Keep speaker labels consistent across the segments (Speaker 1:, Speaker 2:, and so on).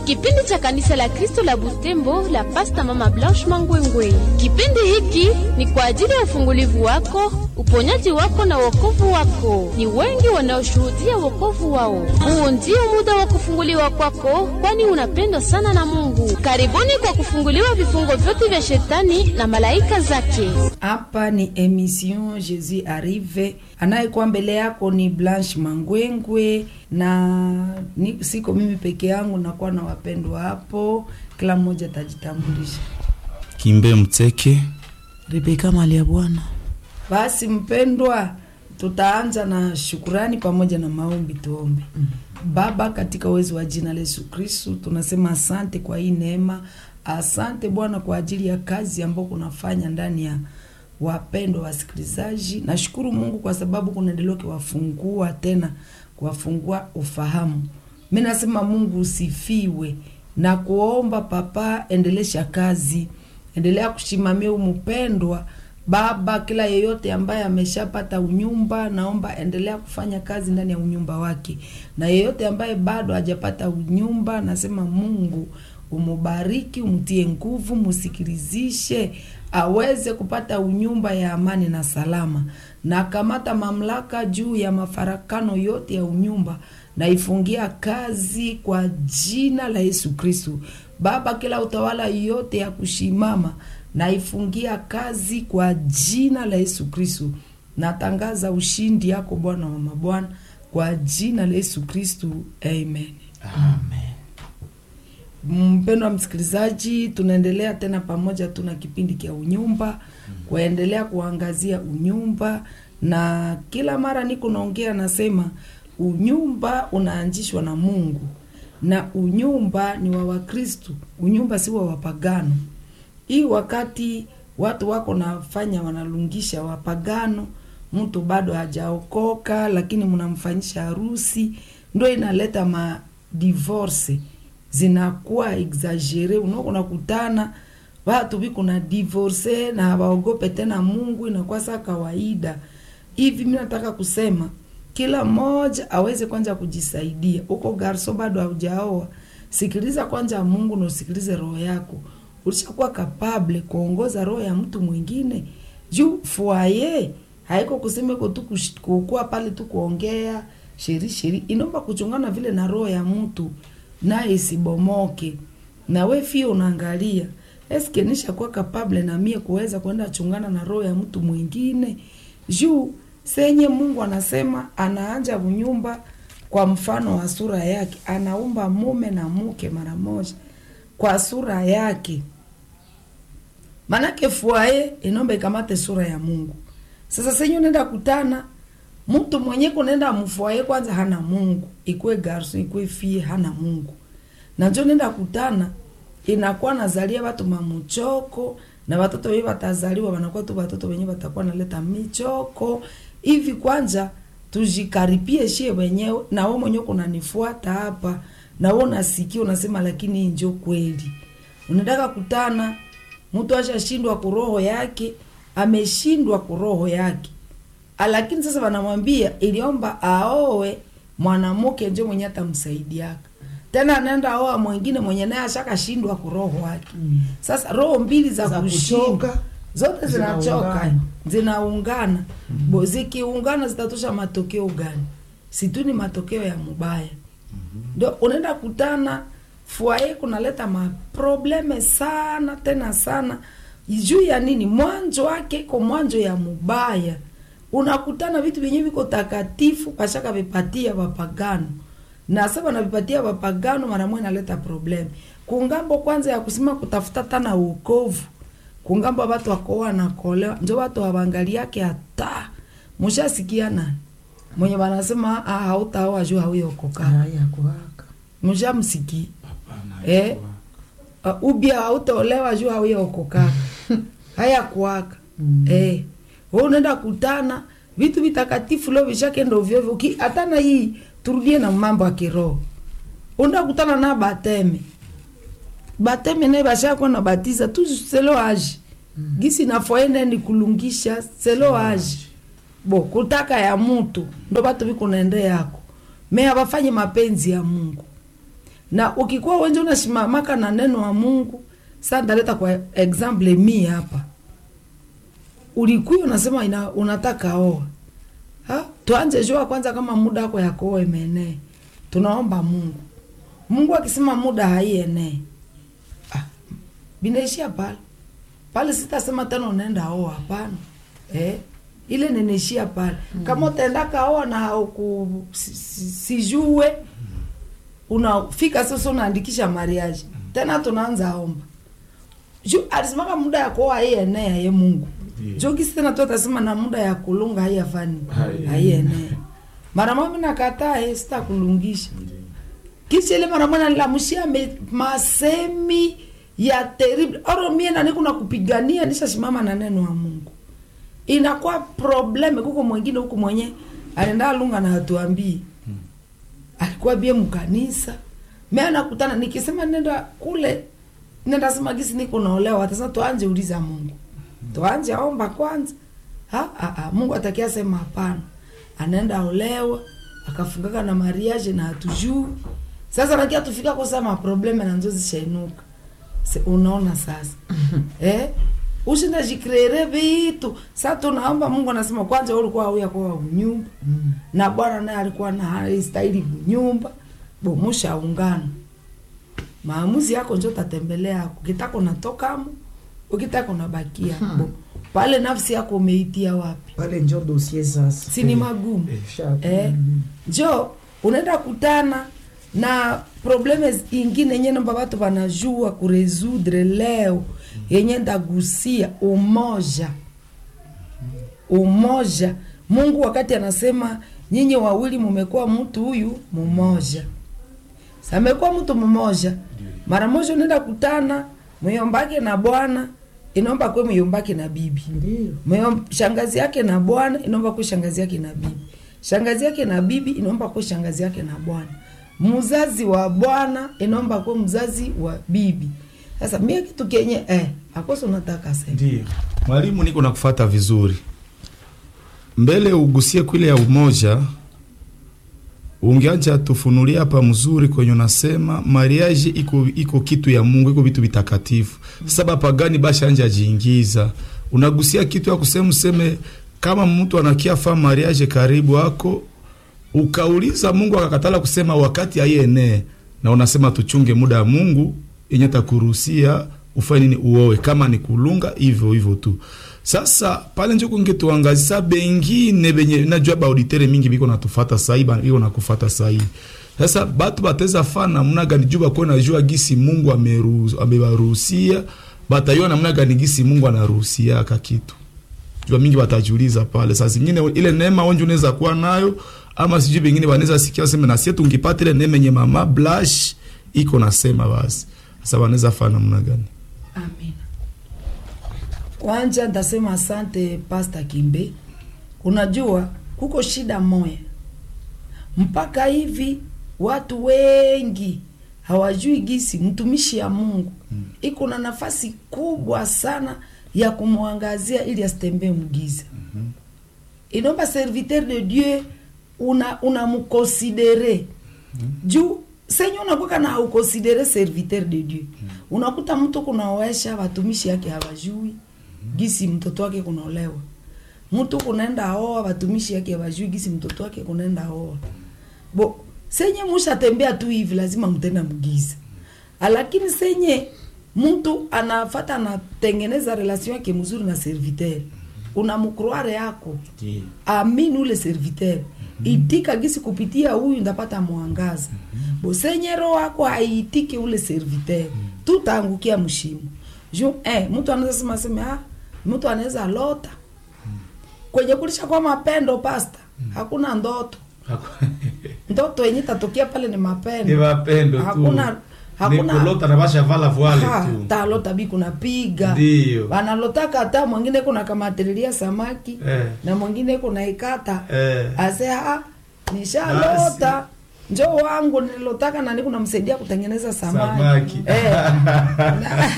Speaker 1: kipindi cha kanisa la Kristo la Butembo la Pasta Mama Blanche Mangwengwe. Kipindi hiki ni kwa ajili ya ufungulivu wako, uponyaji wako na wokovu wako. Ni wengi wanaoshuhudia wokovu wao. Huu ndio muda wa kufunguliwa kwako, kwani unapendwa sana na Mungu. Karibuni kwa kufunguliwa vifungo vyote vya shetani na malaika zake.
Speaker 2: Hapa ni emission Jesus Arrive. Anayekuwa mbele yako ni Blanche Mangwengwe na ni, siko mimi peke yangu, nakuwa na wapendwa hapo, kila mmoja atajitambulisha.
Speaker 3: Kimbe Mteke.
Speaker 4: Rebeka mali ya Bwana.
Speaker 2: Basi mpendwa, tutaanza na shukurani pamoja na maombi. Tuombe. Baba, katika uwezo wa jina la Yesu Kristu, tunasema asante kwa hii neema. Asante Bwana kwa ajili ya kazi ambayo kunafanya ndani ya wapendwa wasikilizaji. Nashukuru Mungu kwa sababu kunaendelea kuwafungua tena, kuwafungua ufahamu. Mi nasema Mungu usifiwe na kuomba Papa, endelesha kazi, endelea kushimamia umupendwa Baba, kila yeyote ambaye ameshapata unyumba, naomba endelea kufanya kazi ndani ya unyumba wake, na yeyote ambaye bado hajapata unyumba, nasema Mungu umubariki, umtie nguvu, musikilizishe aweze kupata unyumba ya amani na salama, na kamata mamlaka juu ya mafarakano yote ya unyumba naifungia kazi kwa jina la Yesu Kristu. Baba, kila utawala yote ya kushimama naifungia kazi kwa jina la Yesu Kristu. Natangaza ushindi yako Bwana wa mabwana kwa jina la Yesu Kristu, amen.
Speaker 3: Amen.
Speaker 2: Mpendwa msikilizaji, tunaendelea tena pamoja, tuna kipindi cha unyumba kuendelea kuangazia unyumba, na kila mara niko naongea nasema unyumba unaanzishwa na Mungu na unyumba ni wa Wakristu, unyumba si wa wapagano. Hii wakati watu wako nafanya wanalungisha wapagano, mtu bado hajaokoka, lakini mnamfanyisha harusi, ndo inaleta ma divorce zinakuwa exagere. Unako nakutana watu biko na divorce na hawaogope tena Mungu, inakuwa saa kawaida hivi. Mi nataka kusema kila mmoja aweze kwanza kujisaidia. Uko garso bado haujaoa, sikiliza kwanza Mungu na usikilize roho yako. Ulishakuwa kapable kuongoza roho ya mtu mwingine juu fuaye haiko kusema iko tu kukua pale tu kuongea sheri sheri, inaomba kuchungana vile na roho ya mtu naye isibomoke. Na we fia unaangalia eske nishakuwa kapable na mie kuweza kwenda chungana na roho ya mtu mwingine juu senye Mungu anasema anaanja unyumba kwa mfano wa sura yake, anaumba mume na mke mara moja kwa sura yake. Manake fuaye inomba ikamate sura ya Mungu. Sasa senye unaenda kutana mtu mwenye kunaenda mfuaye kwanza hana Mungu, ikwe garso ikwe fie hana Mungu, na njo nenda kutana inakuwa nazalia watu mamuchoko na watoto wenye watazaliwa wanakuwa tu watoto wenye watakuwa naleta michoko hivi. Kwanza tujikaripie shie wenyewe, na wewe mwenyewe kunanifuata hapa na wewe unasikia unasema, lakini hii njo kweli. Unataka kutana mtu ashashindwa kuroho yake, ameshindwa kuroho yake, lakini sasa wanamwambia iliomba aoe mwanamke njo mwenye atamsaidiaka tena anaenda oa mwingine mwenye naye ashakashindwa kuroho wake. Sasa roho mbili za,
Speaker 4: Za
Speaker 2: kushinda
Speaker 4: kuchoka,
Speaker 2: zote zinachoka
Speaker 4: zinaungana.
Speaker 2: zinaungana, bo zikiungana zitatosha matokeo gani? Situ ni matokeo ya mubaya. Ndio unaenda kutana fuaye kunaleta maprobleme sana tena sana, juu ya nini? Mwanzo wake iko mwanzo ya mubaya. Unakutana vitu vyenye viko takatifu pashaka vipatia wapagano na sasa wanavipatia wapagano, mara moja inaleta probleme kungambo kwanza ya kusema kutafuta tana uokovu kungambo watu wakoa nakolewa, njo watu wawangaliake hata mushasikia nani mwenye wanasema ah, hautaoa juu hauyokoka
Speaker 4: Haya kuwaka.
Speaker 2: mshamsiki eh, uh, ubia hautaolewa juu hauyokoka haya kuwaka
Speaker 4: Mm.
Speaker 2: eh, wewe unaenda kutana vitu vitakatifu leo vishakenda ovyo ovyo. Ki- hata na hii turudie na mambo ya kiroho, unaenda kutana na bateme bateme naye bashakuwa na batiza tu selo age gisi nafoenda ni kulungisha selo age bo kutaka ya mutu ndo batu biko naende yako me abafanye mapenzi ya Mungu na ukikuwa wenje unasimamaka na neno wa mungu sa ndaleta kwa example mi hapa ulikuwa unasema ina, unataka oa ha? tuanje jua kwanza kama muda wako ya kuoa imeenee tunaomba mungu mungu akisema muda haienee ah, binaishia pale pale sitasema tena unaenda oa hapana eh? ile ninaishia pale mm. kama utaenda kaoa na uku, si, si, sijue unafika sasa unaandikisha mariage tena tunaanza omba juu alisimaka muda ya kuoa haienea ye mungu
Speaker 3: Ndiyo.
Speaker 2: juu kisi tena tu atasema na muda ya kulunga haiyafani
Speaker 3: Hai-
Speaker 2: haienea mara mami nakataa eh, sitakulungisha kisha ile mara mwana nilamushia me- masemi ya terrible oro mie nani kuna kupigania nishasimama na neno wa mungu inakuwa probleme kuko mwingine huku mwenye anaenda lunga na hatuambii alikuwa bie mkanisa mi anakutana nikisema nenda kule nenda sema gisi niko naolewa sasa tuanje uliza mungu tuanje omba kwanza ha, ha, ha. mungu atakia sema hapana anaenda olewa akafungaka na mariage na hatujui sasa nakia tufika kusema probleme na nzo zishainuka Se, unaona sasa eh? ushinda jikreere vitu sa tunaomba mungu anasema kwanza wewe ulikuwa auya kwa unyumba na bwana naye alikuwa na haistahili kunyumba bomushaungana maamuzi yako njo tatembelea yako ukitaka unatokamo ukitaka unabakia bo pale nafsi yako umeitia wapi
Speaker 4: pale njo dosie sasa
Speaker 2: si ni magumu
Speaker 4: Sha-
Speaker 2: eh, njo unaenda kutana na probleme ingine yenye namba watu wanajua kuresudre leo yenye ndagusia umoja umoja mungu wakati anasema nyinyi wawili mumekuwa mtu huyu mmoja samekuwa mtu mmoja mara moja unaenda kutana myombake na bwana inaomba kwe myombake na bibi
Speaker 4: Ndiyo.
Speaker 2: Mwe- shangazi yake na bwana inaomba kuwe shangazi yake na bibi shangazi yake na bibi inaomba kuwe shangazi yake na bwana mzazi wa bwana inaomba kuwe mzazi wa bibi sasa mie kitu kenye eh, akoso unataka sema
Speaker 3: Ndiyo. Mwalimu, niko nakufata vizuri. Mbele ugusie kwile ya umoja, ungeanja tufunulia hapa mzuri kwenye unasema mariage iko iko kitu ya Mungu, iko vitu vitakatifu. Sasa bapagani bashanja jiingiza, unagusia kitu ya kusema useme kama mtu anakia fa mariage karibu yako ukauliza Mungu akakatala kusema wakati aienee, na unasema tuchunge muda wa Mungu yenye takuruhusia ufanye nini, uoe kama ni kulunga hivyo hivyo tu. Sasa pale njo kunge tuangazisa bengine benye najua ba auditere mingi biko natufata sahi ba- biko nakufata sahi. Sasa batu bateza fa namna gani juu bakuwe najua gisi Mungu ameruhusu amebaruhusia batayua namna gani gisi Mungu anaruhusia aka kitu jua mingi watajiuliza pale. Saa zingine ile neema onje unaweza kuwa nayo, ama sijui bengine wanaweza sikia waseme na sie tungipata ile neema yenye mama blush iko nasema basi. Sasa wanaweza fanya namna gani?
Speaker 2: Amina. Kwanza ndasema asante Pasta Kimbe. Unajua kuko shida moya, mpaka hivi watu wengi hawajui gisi mtumishi ya Mungu iko na nafasi kubwa sana ya kumwangazia ili asitembee mgiza. Inaomba serviteur de Dieu una unamkonsidere juu senye unakuwa na haukonsidere serviteur de Dieu unakuta mtu kunaoesha watumishi yake hawajui gisi mtoto wake kunaolewa mtu kunaenda oa watumishi yake hawajui gisi mtoto wake kunaenda oa bo senye mushatembea tu hivi lazima mtenda mgiza lakini senye mtu anafata anatengeneza relation yake mzuri na serviteur unamkroare yako amini ule serviteur itika gisi kupitia huyu ndapata mwangaza bosenye roho wako haiitike ule serviteur tutaangukia mshimo ju eh, mtu anaweza sema sema ah, mtu anaweza lota kwenye kulisha kwa mapendo pasta hakuna ndoto ndoto yenye tatokea pale ni mapendo
Speaker 3: Ni mapendo tu.
Speaker 2: hakuna hakuna
Speaker 3: Ni kulota na basha vala voile
Speaker 2: Ha,
Speaker 3: tu.
Speaker 2: talota bi kunapiga
Speaker 3: Ndio.
Speaker 2: wanalotaka hata mwingine kuna kamatililia samaki
Speaker 3: Eh.
Speaker 2: na mwingine kuna ikata
Speaker 3: Eh.
Speaker 2: ase ah, nishalota njo wangu nililotaka na niko namsaidia kutengeneza samaki,
Speaker 3: Samaki.
Speaker 2: Eh. na,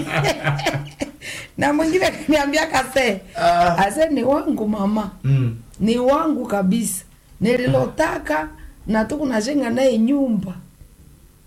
Speaker 2: na mwingine kaniambia kase
Speaker 3: Ah.
Speaker 2: ase ni wangu mama
Speaker 3: Mm.
Speaker 2: ni wangu kabisa nililotaka na tukunajenga naye nyumba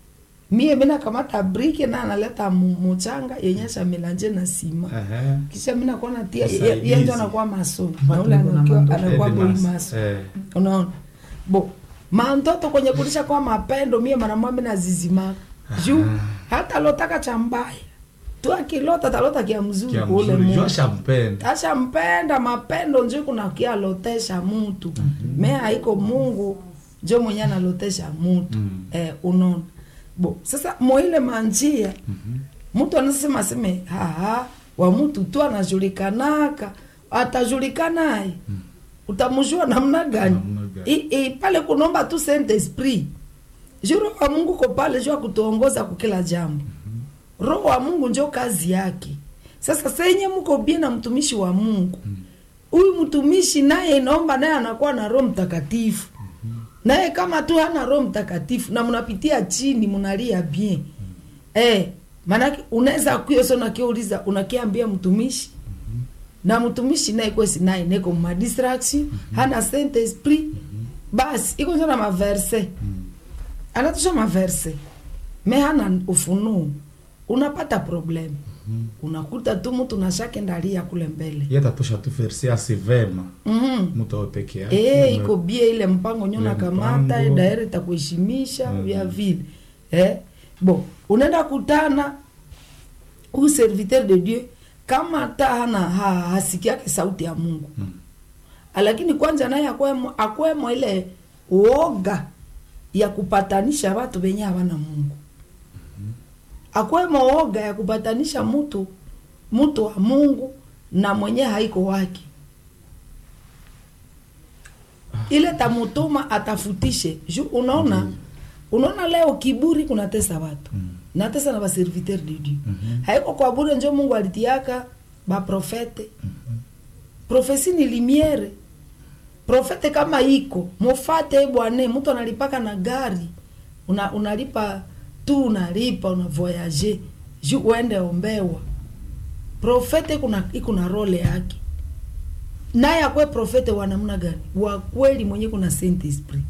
Speaker 2: mie mina kamata briki na analeta mu- muchanga yenye shamilanje na sima
Speaker 3: Ehe.
Speaker 2: kisha mina kuona tia
Speaker 3: Usaidizi.
Speaker 2: yenjo anakuwa maso na
Speaker 4: Watu
Speaker 2: ule
Speaker 4: wako na
Speaker 2: anakuwa
Speaker 4: mandoto.
Speaker 2: anakuwa
Speaker 3: Eh,
Speaker 2: boi
Speaker 3: mas-
Speaker 2: maso
Speaker 3: eh.
Speaker 2: unaona bo mantoto kwenye kulisha kwa mapendo mie manamwami na zizimaka juu hata lotaka cha mbaya tu akilota talota kia mzuri
Speaker 3: Kia
Speaker 2: kule
Speaker 3: mzuri,
Speaker 2: Mungu.
Speaker 3: jua shampenda.
Speaker 2: ashampenda mapendo njo kuna kialotesha mutu me haiko mungu njo mwenye analotesha mutu
Speaker 3: Mm.
Speaker 2: eh, unaona bo sasa moile manjia mtu anasema seme haha wa mtu tu anajulikanaka atajulikanaye utamjua namna gani
Speaker 3: Namna gani?
Speaker 2: I, i, pale kunomba tu saint esprit ju roho wa mungu ko pale juu akutuongoza kukila jambo roho wa mungu njo kazi yake sasa senye mko bie na mtumishi wa mungu huyu mtumishi naye inaomba naye anakuwa na roho mtakatifu naye kama tu hana roho mtakatifu na mnapitia chini mnalia bien eh, maanake unaweza kuyoso nakiuliza unakiambia mtumishi na mtumishi naye kwesi naye neko madistraction hana saint esprit basi iko njo na maverse anatusha maverse me hana ufunuo unapata problem unakuta tu mtu nashake ndalia kule mbele
Speaker 3: Yeye atatosha tu verse asi vema.
Speaker 2: Mhm.
Speaker 3: Mtu awe peke yake.
Speaker 2: Eh, iko bie ile mpango nyo
Speaker 3: Ile
Speaker 2: nakamata
Speaker 3: mpango.
Speaker 2: daire takuheshimisha
Speaker 3: Mhm.
Speaker 2: vya vile eh? bo unaenda kutana huyu serviteur de dieu kama hata hana ha, hasikiake sauti ya mungu
Speaker 3: Mm.
Speaker 2: lakini kwanza naye akwemo, akwemo ile uoga ya kupatanisha watu wenye hawana mungu akwemo oga ya kupatanisha mtu mtu wa mungu na mwenye haiko wake ile tamutuma atafutishe ju unaona unaona leo kiburi kunatesa watu
Speaker 3: Mm.
Speaker 2: natesa na baserviteur de dieu
Speaker 3: Mhm.
Speaker 2: haiko kwa bure njo mungu alitiaka baprofete profesi ni limiere profete kama iko mufate bwane mtu analipaka na gari una, unalipa tu unalipa una voyage ju uende ombewa profete kuna iko na role yake naye akwe profete wa namna gani wa kweli mwenye kuna saint esprit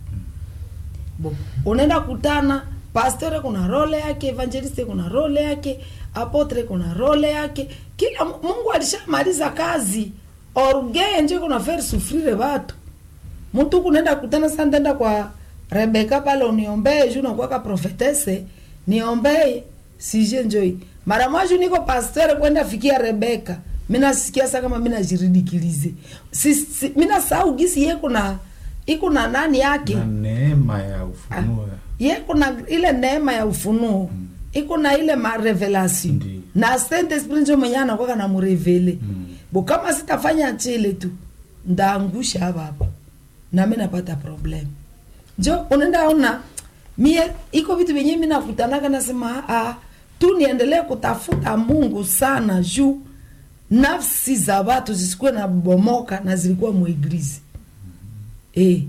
Speaker 2: bo unaenda kutana pastore kuna role yake evangeliste kuna role yake apotre kuna role yake kila mungu alishamaliza kazi orgee njo kuna faire souffrire watu mtu kunaenda kutana sasa ndenda kwa rebeka pale uniombee juu nakuwaka profetese niombee sije njoi mara mwaju niko pasteur kwenda fikia rebeka minasikia sa kama minajiridikilize si, si, minasahau gisi ye kuna iko na nani yake
Speaker 3: Na neema ya ufunuo.
Speaker 2: ye kuna ile neema ya ufunuo
Speaker 3: Mm.
Speaker 2: iko na ile marevelation
Speaker 3: Ndiyo.
Speaker 2: na saint esprit njo mwenye anakwaka na murevele
Speaker 3: Mm.
Speaker 2: bo kama sitafanya chile tu ndaangusha hapa hapa nami napata problem jo unaenda ona mie iko vitu vyenye mi nakutanaka nasema ah, tu niendelee kutafuta mungu sana juu nafsi za watu zisikuwe na bomoka na zilikuwa mweglizi eh.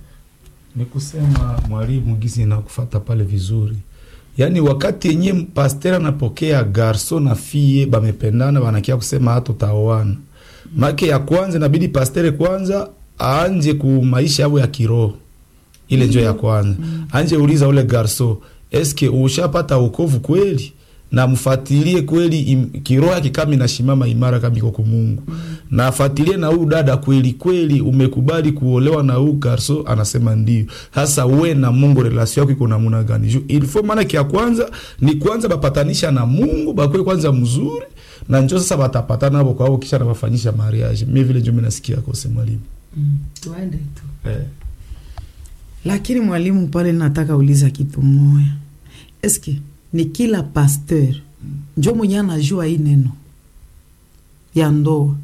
Speaker 3: ni kusema mwalimu gisi nakufata pale vizuri yaani wakati yenye pasteur anapokea garso na fie bamependana banakia kusema hata utaoana make ya kwanza inabidi pastere kwanza aanje ku maisha yao ya kiroho ile njo ya kwanza anje uliza ule garso eske ushapata wokovu kweli na mfatilie kweli im- kiroho yake kama inashimama imara kama iko kwa Mungu na afatilie na huyu dada kweli kweli umekubali kuolewa na huyu garso anasema ndio sasa we na Mungu relation yako iko namna gani Ju- il faut maana kia kwanza ni kwanza bapatanisha na Mungu bakwe kwanza mzuri na njo sasa batapatana hapo kwao kisha nabafanyisha mariage mimi vile njo mimi nasikia kwa mwalimu
Speaker 2: mm. tuende tu
Speaker 3: eh.
Speaker 4: lakini mwalimu pale nataka uliza kitu moya eske ni kila pasteur njo mwenye anajua hii neno ya ndoa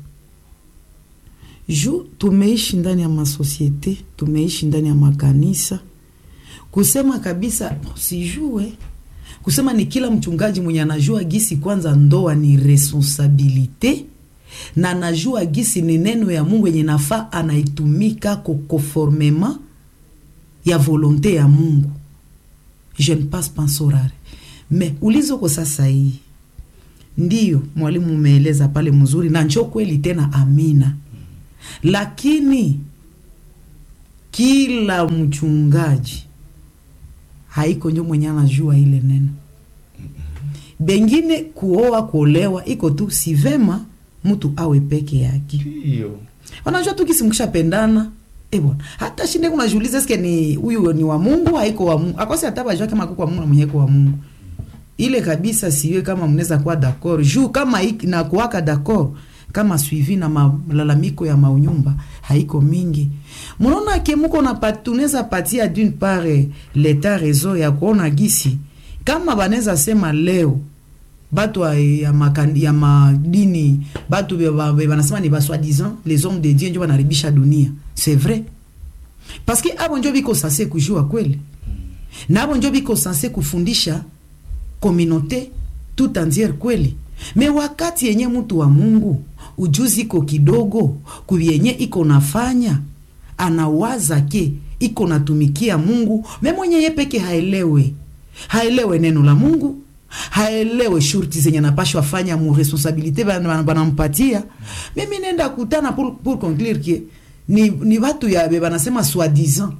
Speaker 4: ju tumeishi ndani ya masosiete tumeishi ndani ya makanisa kusema kabisa sijue kusema ni kila mchungaji mwenye anajua gisi kwanza ndoa ni responsabilite na anajua gisi ni neno ya mungu yenye nafaa anaitumika kokonformema ya volonte ya mungu je ne passe pas sorare me ulizoko sasa hii ndiyo mwalimu umeeleza pale mzuri na njo kweli tena amina lakini kila mchungaji haiko njo mwenye anajua ile neno bengine kuoa kuolewa iko tu si vema mtu awe peke yake
Speaker 3: Ndio.
Speaker 4: wanajua tu kisi mkishapendana eh bwana hata shinde kunajiuliza eske ni huyu ni wa Mungu haiko wa Mungu akosi hata bajua kama kuko wa Mungu na mwenye iko wa Mungu ile kabisa siwe kama mnaweza kuwa d'accord juu kama iki- na kuwaka d'accord kama suivi na malalamiko ya maunyumba haiko mingi mnaona ke muko na pat- tunaweza patia d'une part eh, leta rezo ya kuona gisi kama banaweza sema leo batu ya, ya, makan, ya madini batu be- ba- be- banasema ni baswadisant les hommes de dieu njo banaribisha dunia c'est vrai parce que abo njo biko sanse kujua kweli na abo njo biko sanse kufundisha communauté tout entière kweli me wakati yenye mtu wa mungu ujuzi iko kidogo kuvyenye iko nafanya anawaza ke iko natumikia mungu me mwenye ye peke haelewe haelewe neno la mungu haelewe shurti zenye napashwa fanya mu responsabilité bana- bana- banampatia mimi nenda kutana pour, pour conclure ke ni, ni batu ya be banasema soi-disant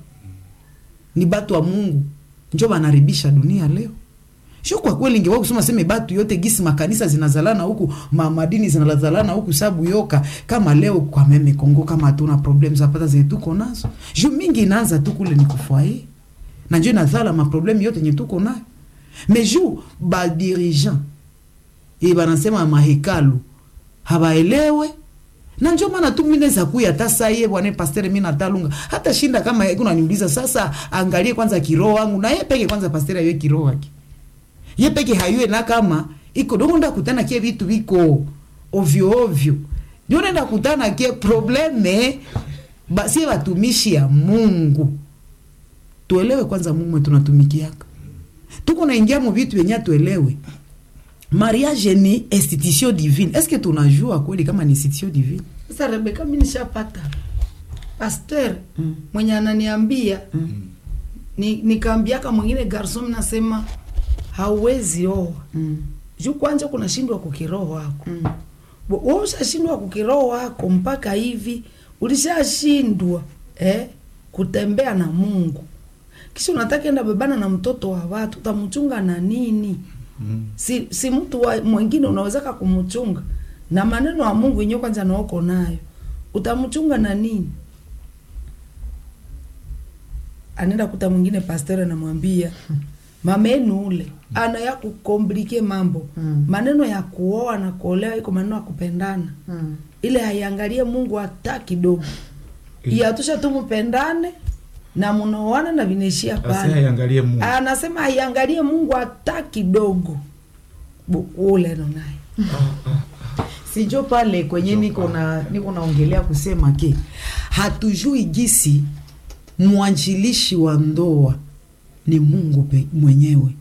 Speaker 4: ni batu wa mungu njo banaribisha dunia leo sio kwa kweli ingewa kusema seme batu yote gisi makanisa zinazalana huku ma, madini zinazalana huku sabu yoka kama leo kwa meme Kongo kama hatuna problem zapata zenye tuko nazo juu mingi inaanza tu kule ni kufwaye na njo inazala maproblemu yote yenye tuko nayo me juu badirigant e banasema mahekalu habaelewe na njo maana tu minaweza kuya hata saye bwana pastere mi natalunga hata shinda kama kuna niuliza sasa angalie kwanza kiroho wangu na ye peke kwanza pastere ayo kiroho wake ye peke hayue na kama iko dongo nda kutana kie vitu viko ovyo ovyo ndio nenda kutana kie probleme basi watumishi ya Mungu tuelewe kwanza Mungu mwe tunatumikiaka tuko naingia mu vitu yenye tuelewe mariage ni institution divine est-ce que tunajua kweli kama ni institution divine
Speaker 2: sasa rebeka mi nishapata pasteur
Speaker 4: Mm.
Speaker 2: mwenye ananiambia
Speaker 4: mm.
Speaker 2: ni, nikaambiaka mwingine garson nasema hauwezi oa
Speaker 4: Mm.
Speaker 2: juu kwanja kunashindwa kukiroho wako
Speaker 4: Mm.
Speaker 2: Bo- wewe ushashindwa kukiroho wako mpaka hivi ulishashindwa eh, kutembea na mungu kisha unataka enda bebana na mtoto wa watu utamchunga na nini
Speaker 3: Mm.
Speaker 2: si, si mtu wa mwingine unawezaka kumchunga na maneno ya mungu yenyewe kwanza naoko nayo utamchunga na nini anaenda kuta mwingine pastor anamwambia mamenu ule ana ya kukomplike mambo
Speaker 4: Mm.
Speaker 2: maneno ya kuoa na kuolewa iko maneno ya kupendana
Speaker 4: Mm.
Speaker 2: ile haiangalie mungu hata kidogo iyatusha tu mpendane na munaoana na vinaishia
Speaker 3: Basi
Speaker 2: pale
Speaker 3: haiangalie Mungu.
Speaker 2: anasema haiangalie mungu hata kidogo Bu- ule ndo naye
Speaker 4: sijo pale kwenye niko na niko naongelea kusema ke hatujui gisi mwanjilishi wa ndoa ni Mungu pe, mwenyewe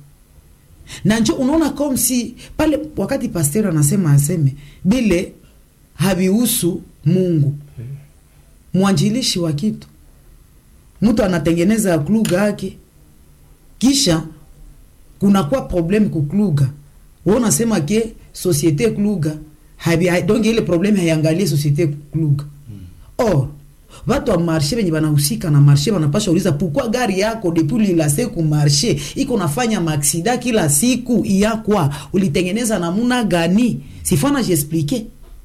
Speaker 4: na njo unaona comme si pale wakati pasteur anasema aseme bile havihusu Mungu mwanjilishi wa kitu mtu anatengeneza kluga yake kisha kunakuwa problem kukluga we unasema ke societe kluga habi- hai- donc ile problem haiangalie societe kluga or watu wa marshe venye banahusika na marshe banapasha uliza pourquoi gari yako depuis lilase ku marshe iko nafanya maaksida kila siku iyakwa ulitengeneza namuna gani sifana jiexplike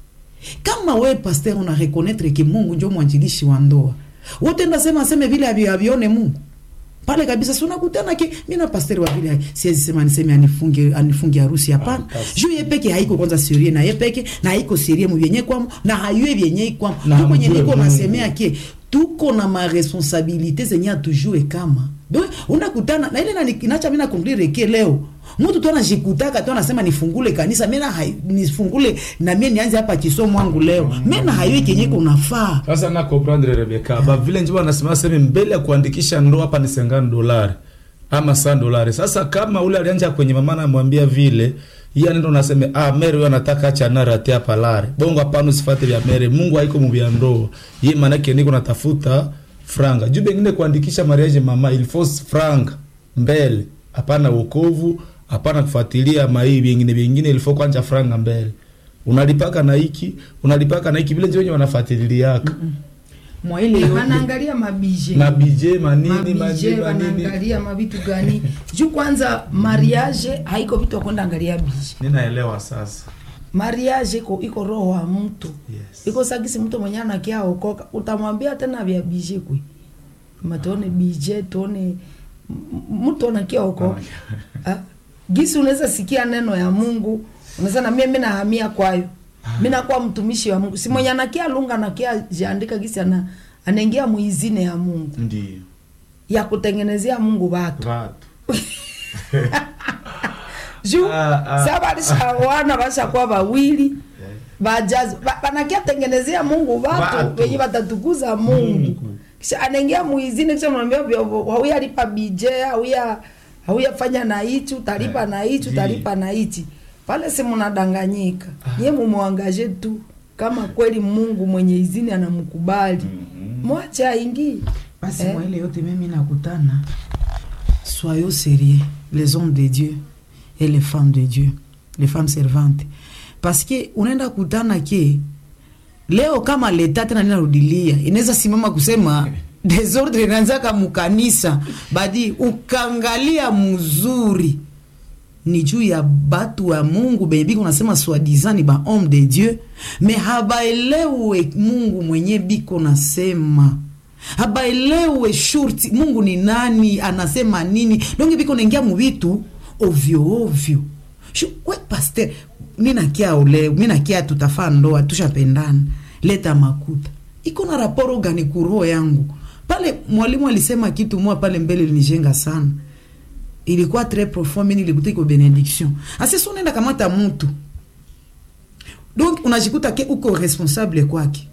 Speaker 4: kama we pasteur una reconnaître ke mungu njo mwanjilishi wa ndoa wote ndasema seme vile avi- avione mungu pale kabisa si unakutana ke mi na pasteur wa vile siwezi sema niseme anifunge anifunge harusi hapana
Speaker 3: basi.
Speaker 4: juu ye peke haiko kwanza serie na ye peke na haiko serie mu vyenye kwamo na hayue vyenye kwamo
Speaker 3: Na
Speaker 4: tu kwenye
Speaker 3: hamjue
Speaker 4: niko
Speaker 3: Mungu.
Speaker 4: nasemea ke tuko na maresponsabilite zenye atujue kama donc unakutana na ile na inacha mimi nakonklire ke leo mtu tu anajikutaka tu anasema nifungule kanisa mimi na hai- nifungule na mimi nianze hapa kisomo wangu leo mimi na hayue kenye kunafaa
Speaker 3: sasa na comprendre Rebecca ba vile njo wanasema sema mbele ya kuandikisha ndoa hapa ni 50 dolari ama 100 dolari sasa kama ule alianja kwenye mama anamwambia vile yeye anaenda unasema ah mere huyo anataka acha nara tia palare bongo hapana usifate vya mere Mungu haiko mu vya ndoa yeye maana yake niko natafuta franga juu bengine kuandikisha mariage mama il faut franga mbele hapana wokovu hapana kufuatilia mai vingine vingine il faut kwanza franga mbele unalipaka na hiki unalipaka na hiki vile ndio wenye wanafuatiliaka
Speaker 4: mwa ile yote
Speaker 2: wanaangalia mabije
Speaker 3: mabije manini
Speaker 2: mabije
Speaker 3: manini manini
Speaker 2: wanaangalia mavitu gani juu kwanza mariage haiko vitu wakwenda angalia bije
Speaker 3: ninaelewa sasa
Speaker 2: mariage iko iko roho wa mtu
Speaker 3: yes.
Speaker 2: iko sagisi mtu mwenye anakia okoka utamwambia tena vya bije kwe matuone bije tuone m- mtu anakia okoka Ah, gisi unaweza sikia neno ya mungu unaweza na mimi nahamia kwayo mi nakuwa mtumishi wa mungu si mwenye anakia lunga anakia jiandika gisi ana anaingia muizine ya mungu
Speaker 3: ndio
Speaker 2: ya kutengenezea mungu watu
Speaker 3: watu
Speaker 2: juu
Speaker 3: Ah, ah.
Speaker 2: sa balishawana bashakuwa bawili bajazi ba- banakia tengenezea mungu watu
Speaker 3: Watu.
Speaker 2: wenye batatukuza mungu
Speaker 3: Mungu.
Speaker 2: kisha anaingia muizini kisha mwambia hauya lipa bije hauya hauya fanya na hichi utalipa
Speaker 3: Eh,
Speaker 2: na hichi
Speaker 3: ndiyo.
Speaker 2: utalipa na hichi pale si mnadanganyika nye mumwangaje tu kama kweli mungu mwenye izini anamkubali mwache aingie
Speaker 4: basi
Speaker 2: Eh.
Speaker 4: mwa ile yote mimi nakutana soyons sérieux les hommes de dieu et les femmes de dieu les femmes servantes parce que unaenda kutana ke leo kama leta tena ninarudilia inaweza simama kusema desordre inaanzaka mukanisa badi ukangalia mzuri ni juu ya batu wa mungu benye biko nasema swadizani ba homme de dieu me habaelewe mungu mwenye biko nasema habaelewe shurti mungu ni nani anasema nini donge biko naingia muvitu ovyo ovyo Shu- we paster minakia ole minakia tutafaa ndoa tushapendana leta makuta iko na raporo gani kuroho yangu pale mwalimu alisema kitu moja pale mbele linijenga sana ilikuwa très profond mimi nilikuta iko benediction asisi unaenda kamata mtu donc unajikuta ke uko responsable kwake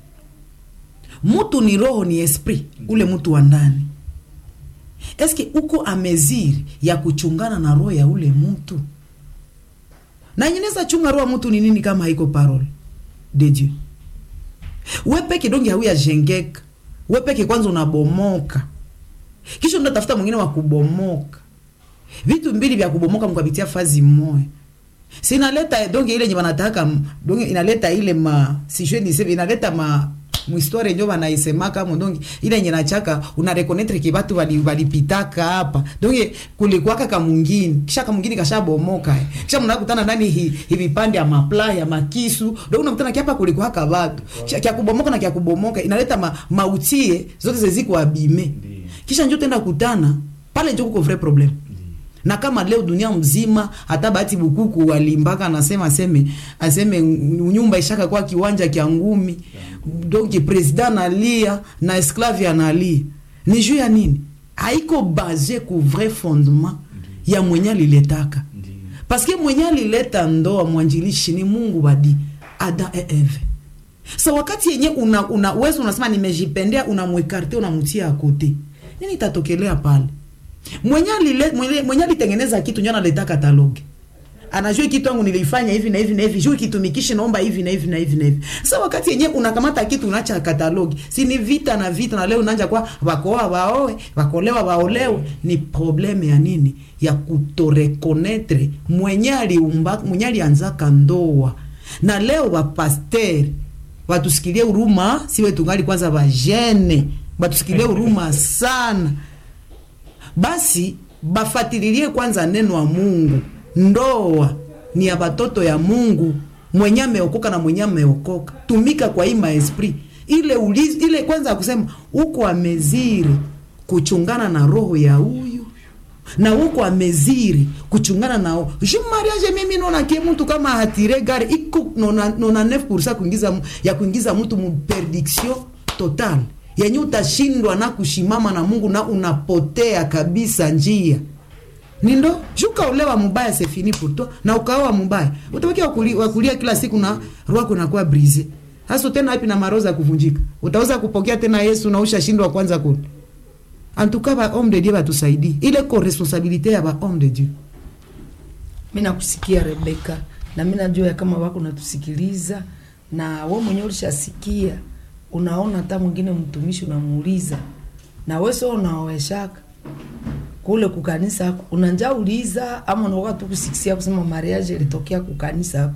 Speaker 4: mtu ni roho ni esprit ule mtu wa ndani eske uko ameziri ya kuchungana na roho ya ule mtu na nyeneza chunga roho ya mtu ni nini kama haiko parole de dieu we peke donge hauya jengeka we peke kwanza unabomoka kisha unatafuta mwingine wa kubomoka vitu mbili vya kubomoka mkapitia fazi moya sinaleta donge ile nye banataka donge inaleta ile ma sijue niseme inaleta ma mhistoire njo banaisemaka mo donge ile nye nachaka unarekonetre ke batu bali- balipitaka hapa donge kulikuwaka kamungini kisha kamungini kashabomoka eh. kisha mnakutana ndani hi, hi vipande ya mapla ya makisu donge unakutana kiapa kulikuwaka batu kisha kya kubomoka na kya kubomoka inaleta ma, mautie zote zeziko abime kisha njo tenda kutana pale njo kuko vrai problème na kama leo dunia mzima hata bahati bukuku walimbaka anasema aseme aseme nyumba ishaka kwa kiwanja kya ngumi donc president analia na esclave analia ni juu ya nini haiko base ku vrai fondement ya mwenye aliletaka paske mwenye alileta ndoa mwanjilishi ni mungu badi adam et eve sa wakati yenye una, una wezi unasema nimejipendea unamwekarte unamtia akote nini itatokelea pale mwenye alile- mwenye- mwenye alitengeneza kitu njo analeta kataloge anajua kitu yangu nilifanya hivi na hivi na hivi juu kitumikishe naomba hivi na hivi na hivi na hivi sasa wakati yenye unakamata kitu unaacha katalogi si ni vita na vita na leo unaanja kwa wakoa waoe wakolewa waolewe ni probleme ya nini ya kutorekonetre mwenye aliumba mwenye alianzaka ndoa na leo wapasteri watusikilie huruma siwe tungali kwanza vajene batusikilie huruma sana basi bafatililie kwanza neno wa mungu ndoa ni ya batoto ya mungu mwenye ameokoka na mwenye ameokoka tumika kwa hii maesprit ile ulizi, ile kwanza ya kusema uko ameziri kuchungana na roho ya huyu na uko ameziri kuchungana nao ju mariage mimi naona kie mtu kama hatire gari iko nona, nona 9% kuingiza mu- ya kuingiza mtu mu perdiction total yenye utashindwa na kushimama na mungu na unapotea kabisa njia ni ndo shuka ulewa mubaya c'est fini pour toi na ukaoa mubaya utabakia wakuli- wakulia kila siku na roho yako inakuwa brise hasa tena wapi na maroza ya kuvunjika utaweza kupokea tena yesu na ushashindwa kwanza kule antuka ba homme de dieu batusaidie ile ko responsabilité ya ba homme de dieu
Speaker 2: mi nakusikia rebeka na mi najua ya kama wako natusikiliza na we mwenyewe ulishasikia unaona hata mwingine mtumishi unamuuliza na we sio unaoweshaka kule kukanisa ako unanja uliza ama unaoka tu kusikisia kusema mariage ilitokea kukanisa ako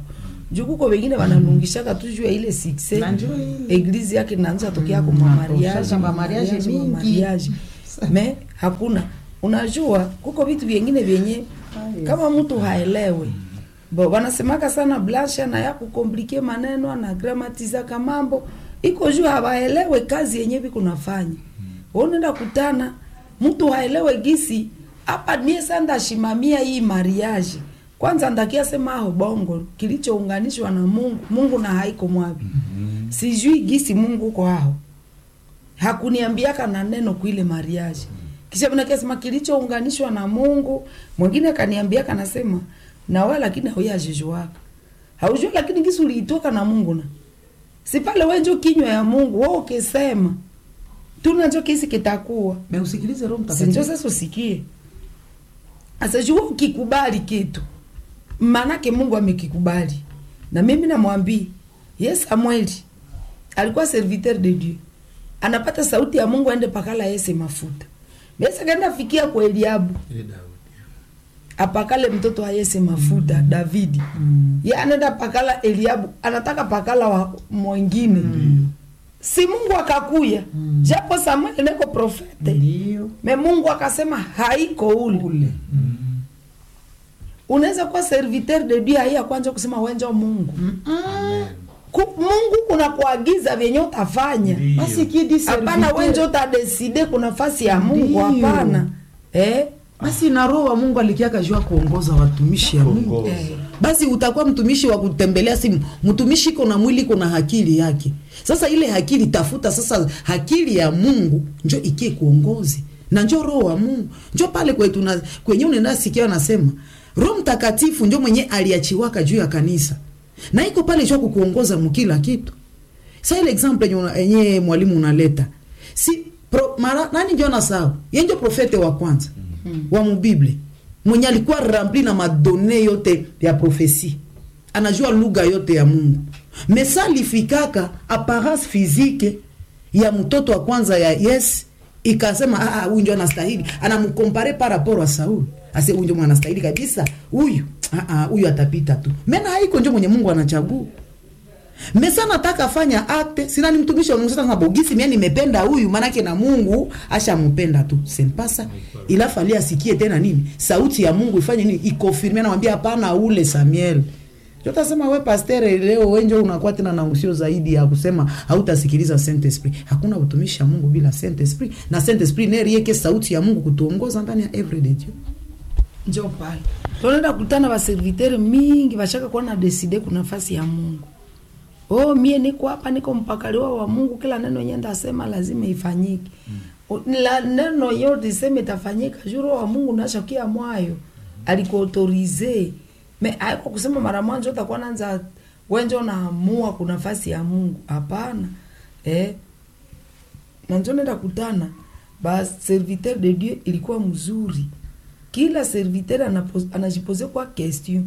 Speaker 2: juu kuko wengine wanalungishaka tu juu ya ile succès
Speaker 4: Na njoo ile.
Speaker 2: eglise yake inaanza tokea
Speaker 4: Mm,
Speaker 2: kwa mamariage
Speaker 4: sasa mamariage mingi.
Speaker 2: me hakuna unajua kuko vitu vyengine vyenye kama mtu haelewe bo wanasemaka sana blasha na ya kukomplike maneno na gramatizaka mambo iko juu hawaelewe kazi yenye viko nafanya unaenda kutana mtu haelewe gisi hapa nie sa ndashimamia hii mariage kwanza ndakia sema aho bongo kilichounganishwa na mungu mungu na haiko mwavi sijui gisi mungu uko aho hakuniambiaka na neno kuile mariage kisha mnakasema kilichounganishwa na mungu mwingine akaniambiaka nasema nawe lakini hauyajijuaka haujua lakini gisi uliitoka na mungu na si pale wenjo kinywa ya mungu wo ukisema tunacho kisi kitakuwa
Speaker 4: Me usikilize Roho
Speaker 2: sinjo
Speaker 4: Mtakatifu.
Speaker 2: sasa usikie asajua ukikubali kitu maanake mungu amekikubali na mimi namwambii ye samueli alikuwa serviteur de dieu anapata sauti ya mungu aende pakala yese mafuta besa kaenda fikia kwa eliabu apakale mtoto wa yese mafuta mm. davidi
Speaker 4: Mm.
Speaker 2: ye anaenda pakala eliabu anataka pakala wa mwingine mm. si mungu akakuya mm. japo samueli neko profete
Speaker 4: Ndio.
Speaker 2: me mungu akasema haiko ule
Speaker 4: Ule.
Speaker 2: unaweza kuwa serviteur de dieu haiya kwanza kusema wenjo mungu Ku, mungu kuna kuagiza vyenye utafanya
Speaker 4: Basi kidi
Speaker 2: hapana
Speaker 4: serviteur-
Speaker 2: wenje utadeside kuna fasi ya mungu
Speaker 4: Ndio.
Speaker 2: hapana eh?
Speaker 4: basi na roho wa mungu alikiaka jua kuongoza watumishi ya mungu
Speaker 3: Kuongoza.
Speaker 2: Eh.
Speaker 4: basi utakuwa mtumishi wa kutembelea simu mtumishi iko na mwili iko na akili yake sasa ile akili tafuta sasa akili ya mungu njo ikie kuongozi na njo roho wa mungu njo pale kwetu na kwenye unaenda sikia anasema roho mtakatifu njo mwenye aliachiwaka juu ya kanisa na iko pale jua kukuongoza mkila kitu sa ile example yenye una- yenye mwalimu unaleta si pro, mara, nani njo nasahau ye njo profete wa kwanza mm. wa mubible mwenye alikuwa rempli na madone yote ya profesi anajua lugha yote ya mungu mesa alifikaka apparence physique ya mtoto wa kwanza ya yes ikasema "Ah, ah, huyu ndio anastahili anamkompare par rapport wa sauli ase huyu ndio anastahili kabisa huyu Ah, ah, huyu atapita tu mena haiko njo mwenye mungu anachagua mesa nataka fanya akte sina ni mtumishi wa mungu sasa nasema, bogisi mia nimependa huyu manake na mungu ashampenda tu sempasa ila fali asikie tena nini sauti ya mungu ifanye nini ikonfirme anamwambia hapana ule samuel jotasema we pastere leo wenjo unakuwa tena na usio zaidi ya kusema hautasikiliza saint esprit hakuna utumishi ya mungu bila saint esprit na saint esprit nerieke sauti ya mungu kutuongoza ndani ya everyday Dieu.
Speaker 2: njo pale tunaenda kutana baservitere mingi bashaka kuwa na deside kuna nafasi ya mungu oh mie niko hapa niko mpakaliwa wa mungu kila neno yenye ndasema lazima ifanyike mm. la neno yote iseme itafanyika juro wa mungu nashakia mwayo alikuautorize me aiko kusema mara mwanzo utakuwa nanza wenjo naamua kuna nafasi ya mungu hapana eh na njo nenda kutana ba serviteur de dieu ilikuwa mzuri kila serviteur anapo- anajipose kwa question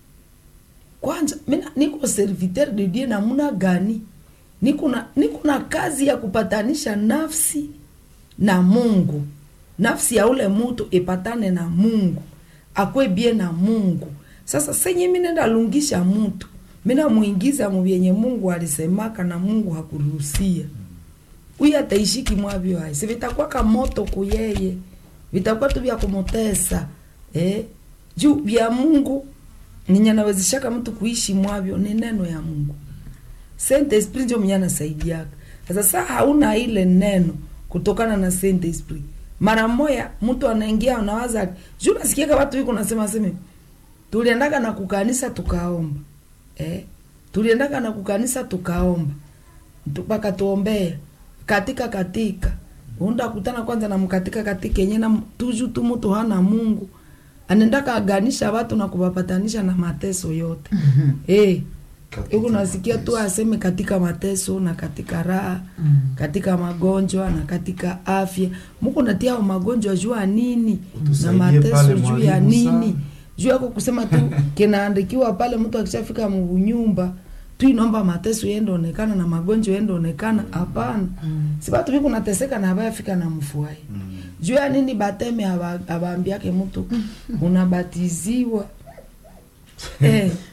Speaker 2: kwanza mina niko serviteur de dieu namuna gani niko na niko na kazi ya kupatanisha nafsi na mungu nafsi ya ule mutu ipatane na mungu akwe bie na mungu sasa senye mi nenda lungisha mutu mina mwingiza muvyenye mungu alisemaka na mungu hakuruhusia huyu ataishiki mwavyo hai si vitakuwa kamoto kuyeye vitakuwa tu vya kumutesa eh? juu vya mungu ninye nawezeshaka mtu kuishi mwavyo ni neno ya mungu saint esprit njo mwenye anasaidiaka sasa saa hauna ile neno kutokana na saint esprit mara moya mtu anaingia unawaza juu nasikiaka watu wiko nasema seme tuliendaka na kukanisa tukaomba eh? tuliendaka na kukanisa tukaomba mpaka tuombea katika katika unda kutana kwanza na mkatika katika yenye na tuju tu mtu hana mungu anaendaka aganisha watu na kuwapatanisha na mateso yote eh
Speaker 3: Katika
Speaker 2: huku nasikia tu
Speaker 3: mateso.
Speaker 2: aseme katika mateso na katika raha
Speaker 4: Mm.
Speaker 2: katika magonjwa na katika afya muko natia magonjwa juu ya nini na
Speaker 3: Utusaidie
Speaker 2: mateso
Speaker 3: pale
Speaker 2: juu ya
Speaker 3: mwalimu
Speaker 2: nini
Speaker 3: sana.
Speaker 2: juu yako kusema tu kinaandikiwa pale mtu akishafika munyumba tu inaomba mateso yende onekana na magonjwa yende onekana hapana si batu biku nateseka na abayafika na mfuai juu ya nini bateme aba- abaambiake mtu unabatiziwa eh,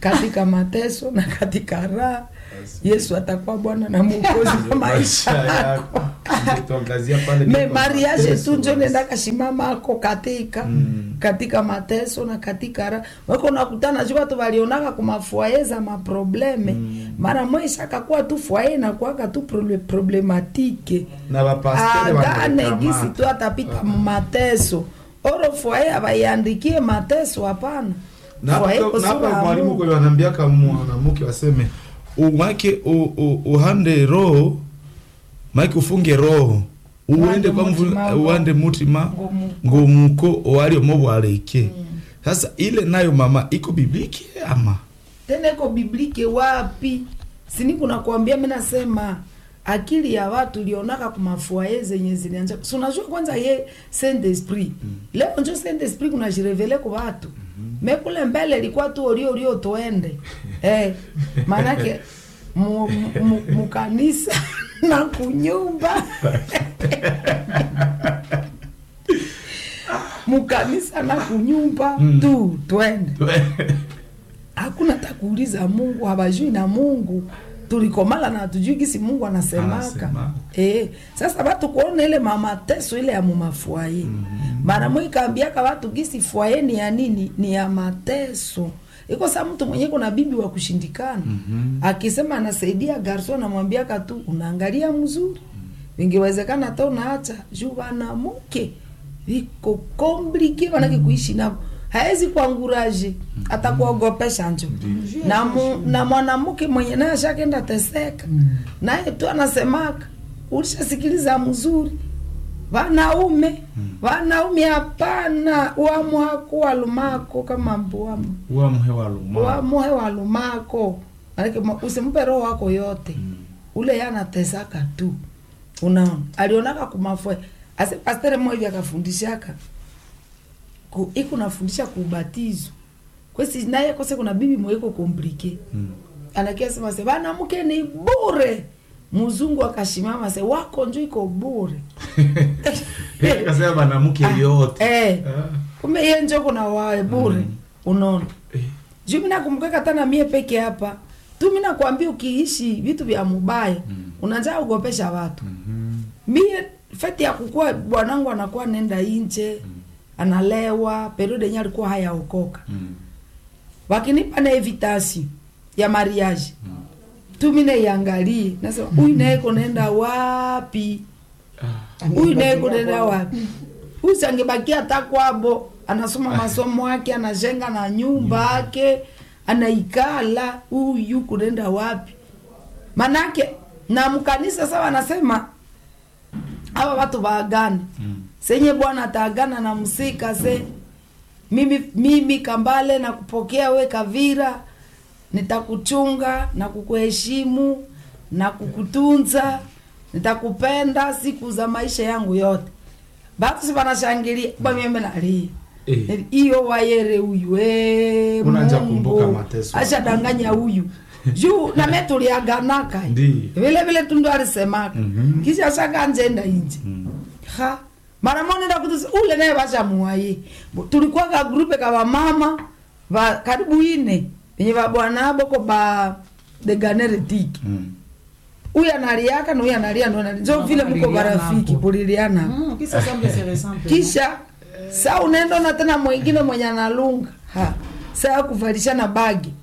Speaker 2: katika mateso na katika raha yesu atakuwa bwana na mwokozi wa maisha yako
Speaker 3: tuangazia pale
Speaker 2: me
Speaker 3: ni
Speaker 2: mariage
Speaker 3: mateso,
Speaker 2: tu njo
Speaker 3: basi.
Speaker 2: nenda kashimama ako katika
Speaker 3: Mm.
Speaker 2: katika mateso na katika raha wako nakutana ju watu walionaka kumafuaye za maprobleme mara mwisha akakuwa tu fuaye nakuaka tu prole- problematike
Speaker 3: na bapastere
Speaker 2: agane
Speaker 3: wanakamata.
Speaker 2: gisi tu atapita mateso oro fuaye abaiandikie mateso hapana
Speaker 3: Na
Speaker 2: Fuaye
Speaker 3: hapo-
Speaker 2: iko
Speaker 3: na hapo
Speaker 2: sura ya
Speaker 3: mwalimu
Speaker 2: Mungu.
Speaker 3: kule wanaambiaka mwanamke waseme umake u- u- uhande roho make ufunge roho uende
Speaker 2: Uwande
Speaker 3: kwa mvu-
Speaker 2: mutima
Speaker 3: uwande mutima
Speaker 2: Ngomuko.
Speaker 3: ngomuko owaliomo bwaleke sasa ile nayo mama iko bibliki ama
Speaker 2: tena iko biblike wapi sini kuna kuambia mi nasema akili ya watu lionaka kumafuaye zenye zilianja si unajua kwanza ye saint esprit leo njo saint esprit kuna jirevele ku watu me kule mbele ilikuwa tu orio orio tuende eh, maanake mu- mu- mu- mukanisa na kunyumba mukanisa na kunyumba tu twende hakuna takuuliza mungu habajui na mungu tulikomala na hatujui gisi mungu anasemaka
Speaker 3: Anasema.
Speaker 2: e, sasa batu kuona ile mamateso ile ya mumafuaye mara mm ikaambiaka watu gisi fuaye ni ya nini ni ya mateso iko saa mtu mwenye kuna bibi wa kushindikana akisema anasaidia garso anamwambiaka tu unaangalia mzuri vingewezekana hata unaacha juu wanamuke viko komplike wanake kuishi navo haezi kuanguraje hata kuogopesha njo na, mu, na mwanamke mwenye naye ashakenda teseka naye tu anasemaka ulishasikiliza mzuri wanaume wanaume hapana wamuhako walumako kama mbuamu
Speaker 3: uamhe waluma
Speaker 2: wamuhe walumako manake ma- usimpe roho wako yote ule yanatesaka tu unaona alionaka kumafue ase pastere mmoja akafundishaka ku, iku nafundisha kuubatizo kwesi naye kose kuna bibi mweko komplike
Speaker 3: Mm.
Speaker 2: anakia sema se banamke ni bure mzungu akashimama se wako njo iko bure
Speaker 3: kasema banamuke yote
Speaker 2: eh,
Speaker 3: Ah.
Speaker 2: kumbe iye njo kuna wae bure
Speaker 3: Mm.
Speaker 2: unaona
Speaker 3: Eh.
Speaker 2: juu mi nakumbuka tana mie peke hapa tu mi nakwambia ukiishi vitu vya mubaya
Speaker 3: Mm.
Speaker 2: unajaa ugopesha watu
Speaker 3: Mhm.
Speaker 2: mie feti ya kukua bwanangu anakuwa nenda inje analewa periode yenye alikuwa hayaokoka
Speaker 3: Mm.
Speaker 2: wakinipa na evitasi ya mariage tu mi naiangalie nasema huyu naye kunaenda wapi
Speaker 3: Ah.
Speaker 2: huyu naye kunaenda wapi huyu sangebakia hata kwabo anasoma masomo yake anajenga na nyumba yake anaikala huyu kunaenda wapi manake na mkanisa sawa anasema hawa watu waagane
Speaker 3: Mm.
Speaker 2: senye bwana ataagana na msika se mimi, mimi kambale na kupokea we kavira nitakuchunga na kukuheshimu na kukutunza nitakupenda siku za maisha yangu yote batu si banashangilia bameme nalia
Speaker 3: Eh.
Speaker 2: iyo wayere huyu eh,
Speaker 3: Unaanza
Speaker 2: Mungu.
Speaker 3: kumbuka mateso.
Speaker 2: ashadanganya huyu juu name tuliaganaka
Speaker 3: Ndi.
Speaker 2: vile vile tundu alisemaka
Speaker 3: Mhm.
Speaker 2: kisha shaka njenda inje
Speaker 3: Mm.
Speaker 2: ha mara moja nenda kutusi ule naye bashamuwaye tulikuwa ka grupe ka bamama ba karibu ine venye babwana boko ba the ganeretiki
Speaker 3: Mm.
Speaker 2: huyu analiaka na huyu analia ndo analia njo vile mko
Speaker 4: Kuliliana
Speaker 2: barafiki
Speaker 4: hapo.
Speaker 2: kuliliana
Speaker 4: Mm, kisa semble se ressemble.
Speaker 2: kisha saa unaenda na tena mwingine mwenye analunga ha saa kuvalishana bagi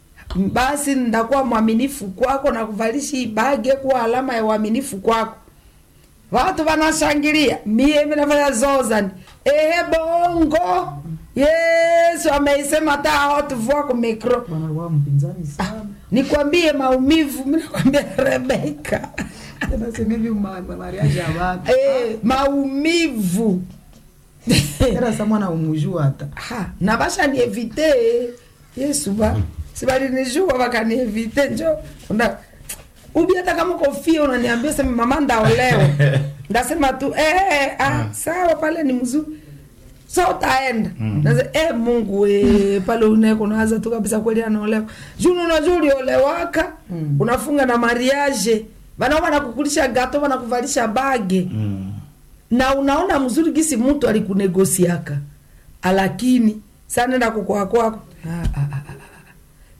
Speaker 2: basi ndakuwa mwaminifu kwako na kuvalisha hii bagi kuwa alama ya uaminifu kwako watu wanashangilia mie minafanya zozani ehe bongo yesu ameisema ta hotuvua ku mikro
Speaker 4: Bwana alikuwa mpinzani sana.
Speaker 2: nikwambie maumivu minakwambia rebeka
Speaker 4: Tena sema hivi ma- ma- mariage ya watu.
Speaker 2: e, maumivu
Speaker 4: Tena sasa mwana umujua hata.
Speaker 2: ha na bashanievite yesu ba sibalinijua bakanievite njo unda ubi hata kama kofia unaniambia sema mama ndaolewa ndasema tu eh, eh, ah, sawa pale ni mzuri so utaenda mm. Nase, eh, mungu we pale uneko unawaza tu kabisa kweli anaolewa juu unajua uliolewaka
Speaker 4: Mm.
Speaker 2: unafunga na mariage banao banakukulisha gato banakuvalisha bage
Speaker 3: Mm.
Speaker 2: na unaona mzuri gisi mtu alikunegosiaka alakini sanenda kukwaa kwako Ah, ah, ah, ah, ah.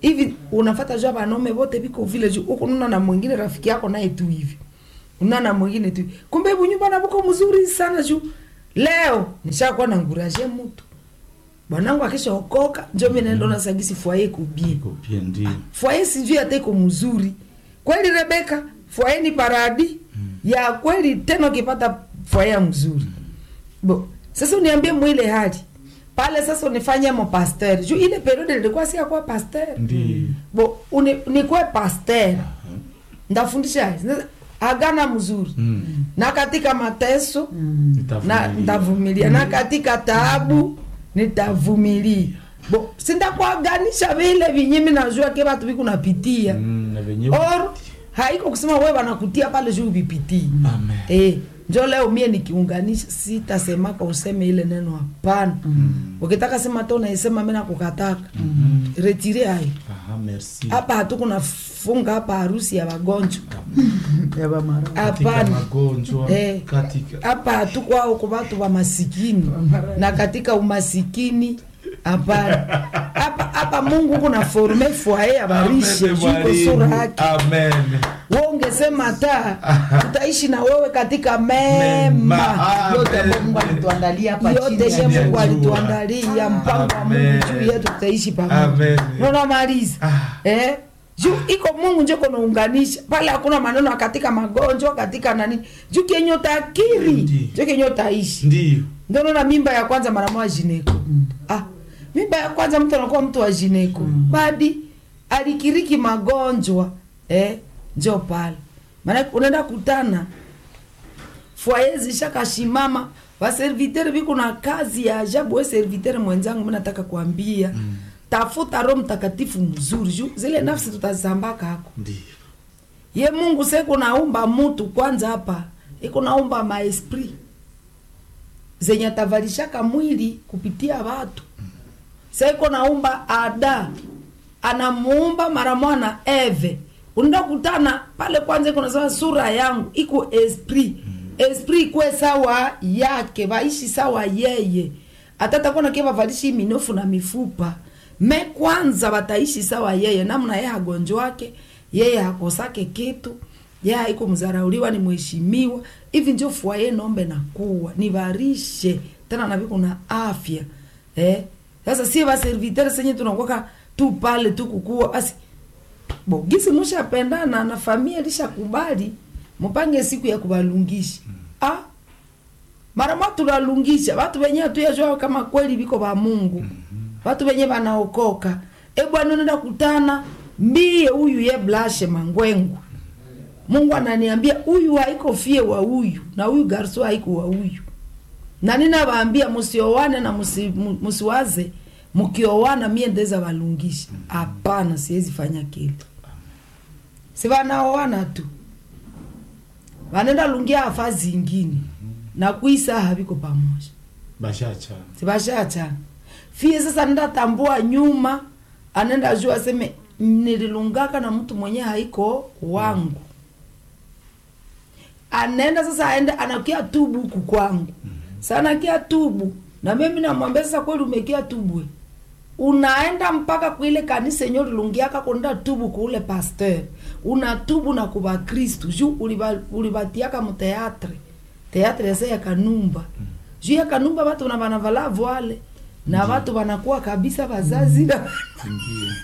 Speaker 2: hivi unafata jua wanaume wote viko vile juu huku nuna na mwingine rafiki yako naye tu hivi una na mwingine tu kumbe hebu nyumba na buko mzuri sana juu leo nishakuwa na nguraje mtu bwanangu akishaokoka njo mi naenda ona sagisi fwaye kubie
Speaker 3: Iko bien ndio.
Speaker 2: fwaye sijui hata iko mzuri kweli rebeka fwaye ni paradi ya kweli tena ukipata fwaye mzuri bo sasa uniambie mwile hali pale sasa unifanye mo pasteur juu ile periode nilikuwa si akuwa pasteur
Speaker 3: Ndio.
Speaker 2: bo uni, nikuwe pasteur ndafundisha agana mzuri
Speaker 3: Mm.
Speaker 2: na katika mateso na
Speaker 3: Nitavumilia.
Speaker 2: nitavumilia na katika taabu nitavumilia bo sindakuaganisha vile vinyimi najua ke vatu vikunapitia
Speaker 3: Mm, na venyewe.
Speaker 2: or haiko kusema we wanakutia pale juu vipitii
Speaker 3: Amen.
Speaker 2: Eh, njo leo mie nikiunganisha sitasemaka useme ile neno hapana ukitaka sema to naisema mi nakukataka retire hayo
Speaker 3: Aha, merci.
Speaker 2: hapa hatukunafunga hapa harusi ya wagonjwa
Speaker 4: ya bamara
Speaker 3: Katika
Speaker 2: hapana
Speaker 3: magonjwa,
Speaker 2: Eh.
Speaker 3: katika
Speaker 2: hapa hatukwao kwa watu wa masikini na katika umasikini hapana hapa hapa mungu kuna forme fwaye abarishe
Speaker 3: Amen,
Speaker 2: juko
Speaker 3: mwalimu.
Speaker 2: sura yake
Speaker 3: Amen.
Speaker 2: we ungesema ta tutaishi na wewe katika
Speaker 3: Mema.
Speaker 2: mema
Speaker 4: yote
Speaker 3: Amen.
Speaker 4: ambayo Mungu alituandalia hapa chini
Speaker 2: yote
Speaker 4: ya
Speaker 2: ye
Speaker 3: Amen.
Speaker 2: mungu
Speaker 4: jua.
Speaker 2: alituandalia mpango wa mungu
Speaker 3: Amen.
Speaker 2: juu yetu tutaishi pamoja
Speaker 3: Amen.
Speaker 2: nonamaliza
Speaker 3: Ah.
Speaker 2: eh? juu iko mungu njo konaunganisha pale hakuna maneno katika magonjwa katika nani juu kenye utakiri
Speaker 3: Ndi.
Speaker 2: jo kenye utaishi
Speaker 3: Ndio.
Speaker 2: ndonaona mimba ya kwanza mara moja jineko ah, mimba ya kwanza mtu anakuwa mtu wa jineko badi alikiriki magonjwa eh, njo pale maana unaenda kutana fwaye zishakashimama vaservitere viko na kazi ya ajabu we servitere mwenzangu mi nataka kuambia mm. tafuta roho mtakatifu mzuri juu zile nafsi tutazambaka hako
Speaker 3: Ndio.
Speaker 2: ye mungu seko naumba mutu kwanza hapa iko naumba maesprit zenye atavalishaka mwili kupitia watu seko naumba ada anamuumba mara mwana eve unaenda kutana pale kwanza iko nasema sura yangu iko esprit esprit ikwe sawa yake vaishi sawa yeye hata takuwa nakie vavalishi minofu na mifupa me kwanza wataishi sawa yeye namna yeye hagonjwake yeye hakosake kitu yeye haiko mzarauliwa ni mheshimiwa hivi njo fwaye nombe na kuwa nivarishe tena naviko na afya eh? sasa sie vaservitere senye tunakwaka tu pale tu kukua basi bo gisi mushapendana na familia lishakubali mupange siku ya kuvalungisha ah mara mwa tulalungisha watu wenye hatuyajua kama kweli viko va mungu watu wenye vanaokoka e bwana unaenda kutana mbie huyu ye blashe mangwengu mungu ananiambia huyu haiko fie wa huyu na huyu garso haiko wa huyu na ninavaambia musiowane na musi, mu- musiwaze mukiowana mie ndeza valungisha hapana siwezi fanya kile si vanaowana tu vanenda lungia afa zingine na kuisa haviko pamoja
Speaker 3: Bashacha.
Speaker 2: sivashachana fie sasa ndatambua nyuma anenda juu aseme nililungaka na mtu mwenye haiko wangu anaenda sasa aende anakia tubu huku kwangu sana kia tubu na mimi namwambia sasa kweli umekia tubwe unaenda mpaka kuile kanisa yenye ulilungiaka kwenda tubu kuule pasteur unatubu na kuba kristu juu uliba- ulibatiaka muteatre teatre yase ya kanumba juu ya kanumba watu na wanavala voile na watu wanakuwa kabisa wazazi na
Speaker 3: Ndio.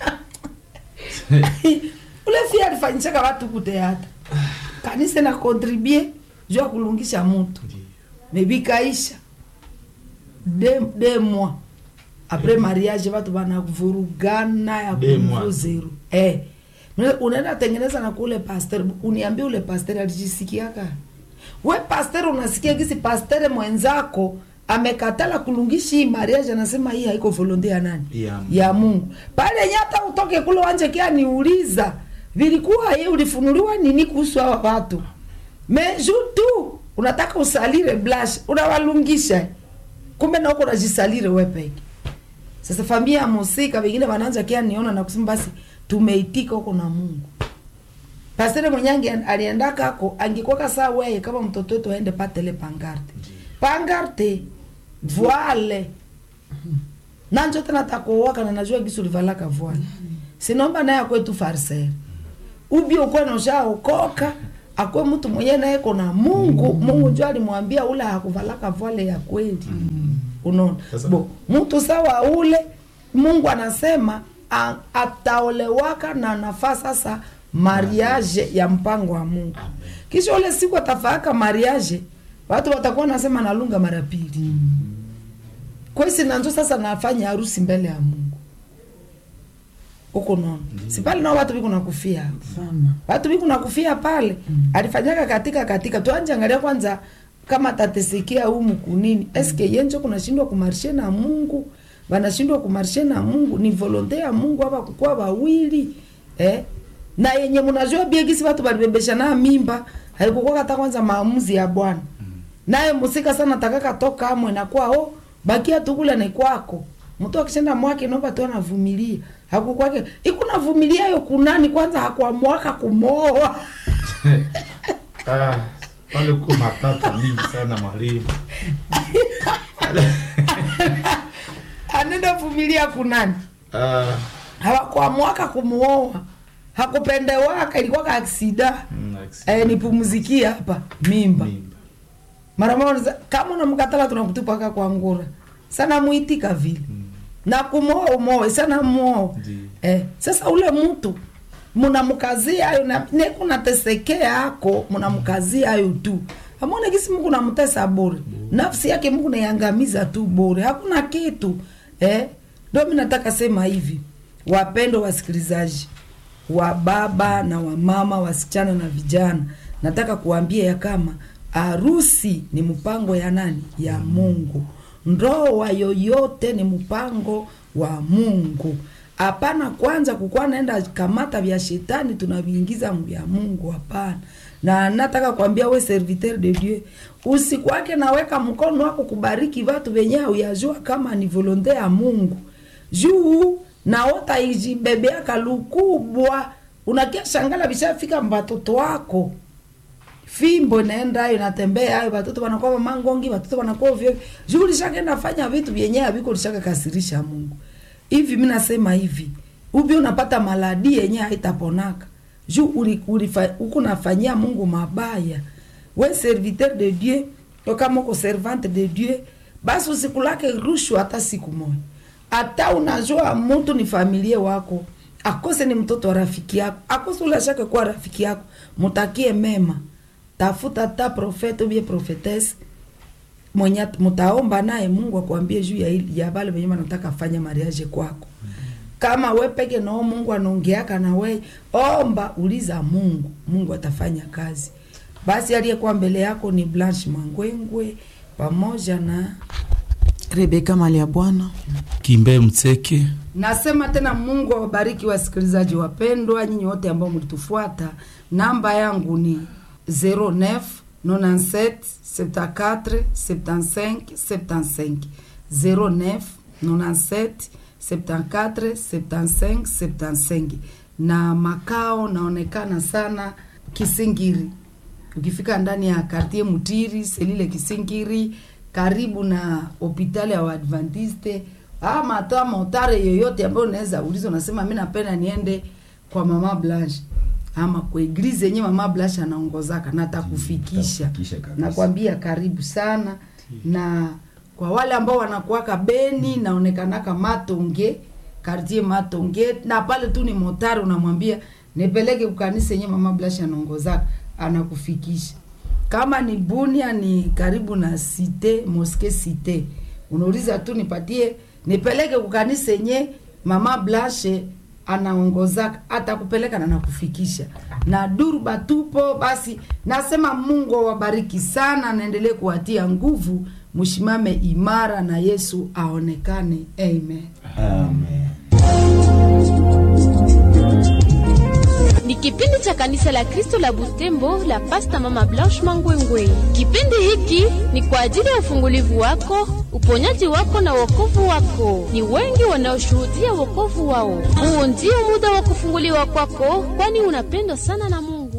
Speaker 2: ule fia alifanyishaka watu kuteatra kanisa na kontribue juu ya kulungisha mutu
Speaker 3: Ndio.
Speaker 2: mebikaisha de, de mois apres mariage watu wanavurugana ya
Speaker 3: De mois.
Speaker 2: kumvuzeru eh. Mna- unaenda tengeneza na kule pasteur uniambie ule pasteur alijisikiaka we pasteur unasikia gisi pasteur mwenzako amekatala kulungishi hii mariage anasema hii haiko volonte ya nani
Speaker 3: Ya Mungu.
Speaker 2: ya mungu pale yenye hata utoke kule wanje kia niuliza vilikuwa ye ulifunuliwa nini kuhusu hawa watu meju tu unataka usalire blash unawalungisha kumbe na uko unajisalire we peke sasa familia ya musika wengine wanaanza kia niona na kusema basi tumeitika huko na mungu pastere mwenyange aliendaka ako angekwaka saa weye kama mtoto wetu aende patele pangarte pangarte voile nanjo tena takowaka na najua gisi ulivalaka voile sinomba naye akwe tu farisere ubi ukwe noshaokoka akwe mtu mwenye naye kona mungu mungu njo alimwambia ule hakuvalaka vale ya kweli unaona
Speaker 3: Sasa-
Speaker 2: bo mtu sawa ule mungu anasema a- ataolewaka na nafaa sasa mariage ya mpango wa mungu kisha ule siku atafaaka mariage watu watakuwa nasema nalunga mara pili kwesi nanzo sasa nafanya harusi mbele ya mungu huko nono si pale nao watu biko nakufia
Speaker 4: sana
Speaker 2: watu biko nakufia pale alifanyaka katika katika tuanje angalia kwanza kama tatesikia humu kunini eske yenjo kunashindwa kumarshe na mungu wanashindwa kumarshe na mungu ni volonte ya mungu hapa kukuwa wawili eh? na yenye mnajua biegisi watu balibebesha na mimba haikukuwa hata kwanza maamuzi ya bwana naye musika sana takaka toka amwe na kwao bakia tukula ni kwako mtu akishenda mwake naomba tu anavumilia hakukwake ikunavumilia yo kunani kwanza hakuamwaka kumoa
Speaker 3: Ah, pale kuko matata mingi sana mwalimu.
Speaker 2: anenda vumilia kunani
Speaker 3: Ah,
Speaker 2: hawakuamwaka kumuoa hakupendewaka ilikuwa ka aksida
Speaker 3: mm, accident.
Speaker 2: eh, nipumzikie hapa mimba
Speaker 3: Mimba.
Speaker 2: mara moja kama unamkatala tunakutupaka kwa ngura sana muitika vile na kumoa umoe sana muoa
Speaker 3: Ndiyo.
Speaker 2: eh, sasa ule mtu munamkazia ayo na nekunatesekea ako munamkazia ayo tu amone kisi mungu namtesa bure nafsi yake mungu naiangamiza tu bure hakuna kitu eh? ndo mi nataka sema hivi wapendo wasikilizaji wa baba na wamama wasichana na vijana nataka kuambia ya kama harusi ni mpango ya nani ya mungu ndoa yoyote ni mpango wa mungu hapana kwanza kukuwa naenda kamata vya shetani tunaviingiza vya mungu hapana na nataka kuambia we serviteur de dieu usikwake naweka mkono wako kubariki vatu venye uyajua kama ni volonte ya mungu juu naota ijibebeaka lukubwa unakia shangala vishafika mbatoto wako fimbo inaenda ayo natembea ayo watoto wanakuwa mamangongi watoto wanakuwa ovyo juu lishakaenda fanya vitu vyenyewe haviko lishaka kasirisha mungu hivi mi nasema hivi ubi unapata maladi yenye haitaponaka juu uli- ulifa- huku nafanyia mungu mabaya we serviteur de dieu yo kama uko servante de dieu basi usikulake rushwa hata siku moja hata unajua mtu ni familia wako akose ni mtoto wa rafiki yako akose ulashake kuwa rafiki yako mutakie mema tafuta ta profete ubie profetese mwenye at- mutaomba naye mungu akwambie juu ya, hili- ya vale venye wanataka fanya mariage kwako kama we peke nao mungu anaongeaka na we omba uliza mungu mungu atafanya kazi basi aliyekuwa mbele yako ni blanche mangwengwe pamoja na
Speaker 4: rebeka mali ya bwana
Speaker 3: Kimbe Mtseke.
Speaker 2: nasema tena mungu awabariki wasikilizaji wapendwa nyinyi wote ambao mlitufuata namba yangu ni 09 97 74 75 75 09 97 74 75 75 na makao naonekana sana kisingiri ukifika ndani ya kartie mutiri selile kisingiri karibu na hopitali ya waadventiste ama hata motare yoyote ambayo unaweza uliza unasema mi napenda niende kwa mama blanche ama kwa eglize yenye mama blanche anaongozaka na atakufikisha
Speaker 5: Atakufikisha kabisa.
Speaker 2: nakwambia karibu sana na kwa wale ambao wanakuwaka beni naonekanaka matonge kartie matonge na pale tu ni motari unamwambia nipeleke kukanisa yenye mama blasha anaongozaka anakufikisha kama ni bunia ni karibu na site moske site unauliza tu nipatie nipeleke kukanisa yenye mama blashe anaongozaka atakupeleka na nakufikisha na durba tupo basi nasema mungu awabariki sana naendelee kuwatia nguvu mshimame imara na yesu aonekane amen
Speaker 5: Amen.
Speaker 1: ni kipindi cha kanisa la kristo la butembo la pasta mama blanche mangwengwe kipindi hiki ni kwa ajili ya ufungulivu wako uponyaji wako na wokovu wako ni wengi wanaoshuhudia wokovu wao huu ndio muda wa kufunguliwa kwako kwani unapendwa sana na mungu